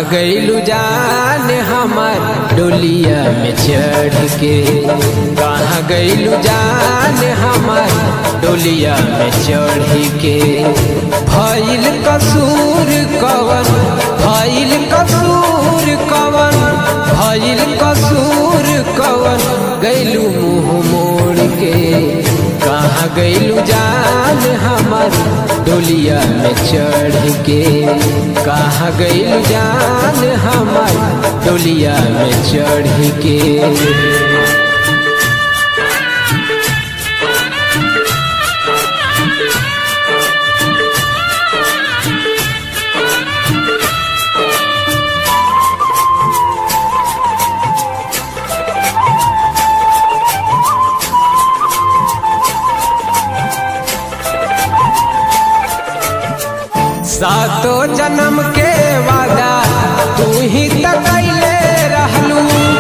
गईलू जान हमार डोलिया में चढ़ के कहाँ गईलू जान हमार डोलिया में चढ़ के भइल कसूर कवन भइल कसूर कवन भइल कसूर कवन गईलू मुँह मोड़ के कहाँ गईलू जान हमार डोलिया में चढ़ के कहाँ गईलू जान हमार डोलिया में चढ़ के सातो जन्म के वादा तू ही त कैले रहलू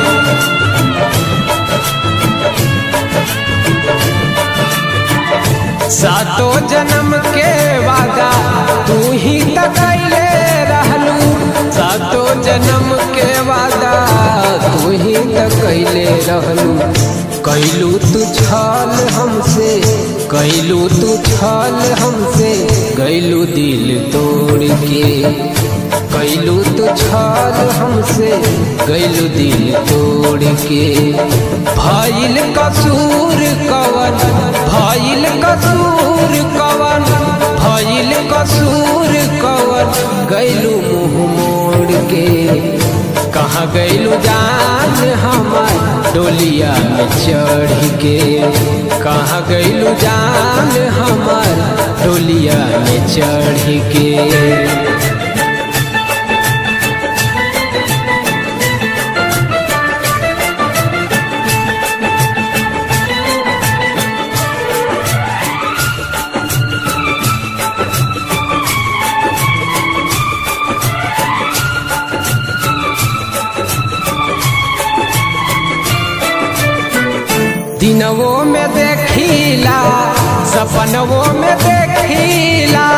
सातो जन्म के वादा तू ही त कैले रहलू सातो जन्म के वादा तू ही त कैले रहलू कैलू तू छल हमसे कैलू तू छल हमसे गैलू दिल तोड़ के कैलू तू छल हमसे गैलू दिल तोड़ के भइल कसूर कवन भइल कसूर कवन भइल कसूर कवन गैलू मुँह मोड़ के कहाँ गैलू जान हमार डोलिया में चढ़ के कहाँ गैलू जान हमार डोलिया में चढ़ के दिनवो में देखीला सपनवो में देखीला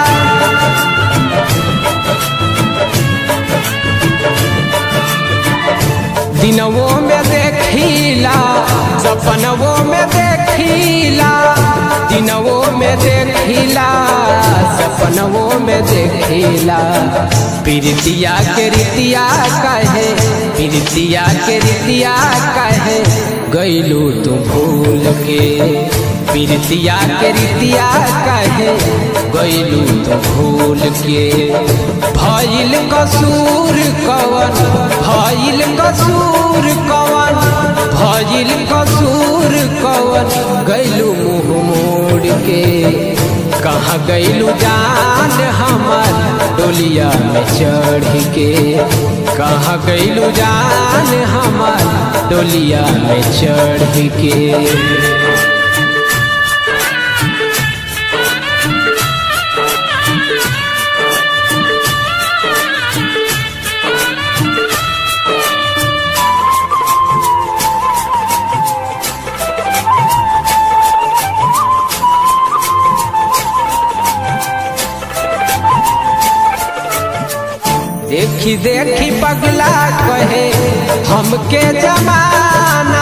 दिनवो में देखीला सपनवो में देखीला दिनवो में देखीला सपनवो में देखीला प्रीतिया के रीतिया कहे प्रीतिया के रीतिया कहे गैलू तू भूल के प्रीतिया के रीतिया कहे गैलू तू भूल के भइल कसूर कवन भइल कसूर कवन भइल कसूर कवन गैलू मुँह मोड़ के कहाँ गैलू जान हमार डोलिया में चढ़ के कहाँ गैलू जान हमार डोलिया में चढ़ के देखी देखी पगला कहे हमके जमाना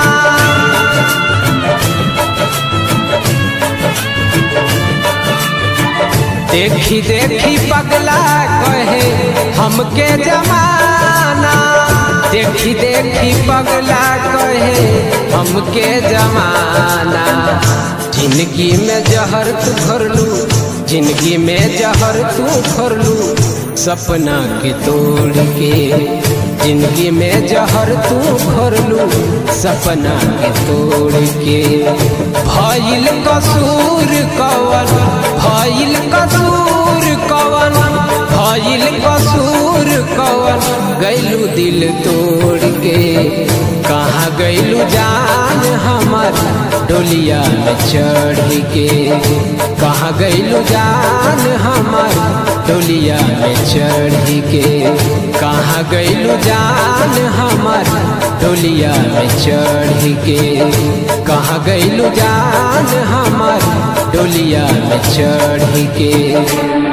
देखी देखी पगला कहे हमके जमाना देखी देखी पगला कहे हमके जमाना जिंदगी में जहर तू भरलू जिंदगी में जहर तू भरलू सपना के तोड़ के जिंदगी में जहर तू भरलू सपना के तोड़ के भइल कसूर कवन भइल कसूर कवन भइल कसूर कवन गैलू दिल तोड़ के कहाँ गैलू जान हमार डोलिया में चढ़ के कहाँ गैलू जान हमार डोलिया में चढ़ के कहाँ गैलू जान हमार डोलिया में चढ़ के कहाँ गैलू जान हमार डोलिया में चढ़ के